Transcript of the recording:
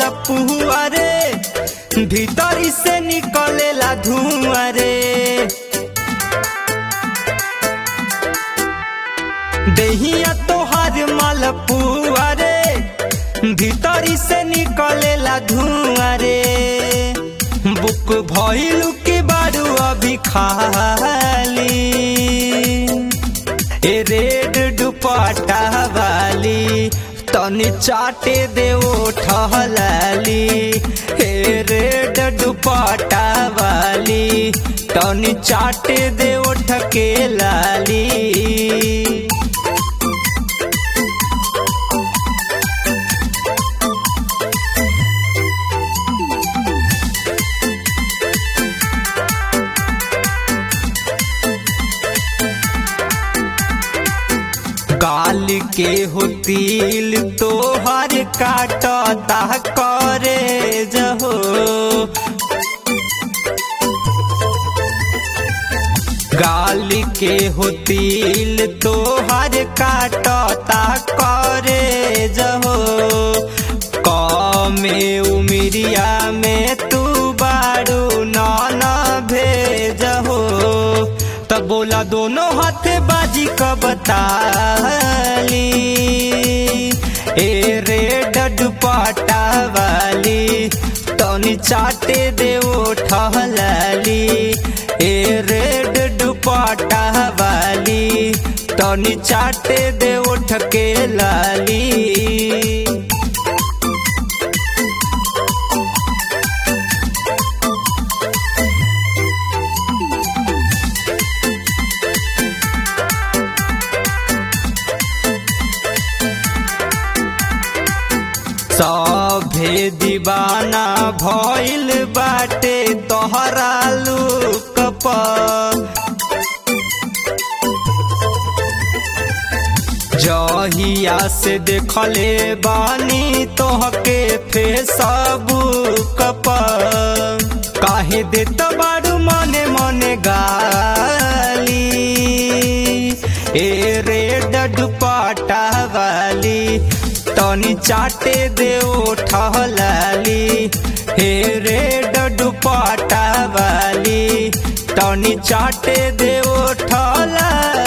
मालपुआ रे भीतरी से निकलेला धुआं रे देहिया तोहार मालपुआ रे भीतरी से निकलेला धुआं रे बुक भइलू के बारू अभी खाली ए रेड दुपट्टा वाली तनी चाटे दे ठहलाली हे रेड दुपट्टा वाली तनी चाटे दे ठके लाली गाल के हो तिल तोहर काटता करे जहो गाल के हो तिल तोहर काटता करे जहो कमे उमिरिया में तू बारू नाना भेजहो तब बोला दोनों हाथ बाजी का बताली ए रेड दुपट्टा वाली तनी चाटे दे ठहलाली ए रेड दुपट्टा वाली तनी चाटे दे ठके लाली सभे दीवाना भइल बाटे तोहरा लुक जहिया से देखले बानी तोहके फेसबुक काहे देत बारू मने मने गाली ए रेड दुपट्टा वाली तनी चाटे दे ठहलाली हे रेड दुपट्टा वाली तनी चाटे दे ठहलाली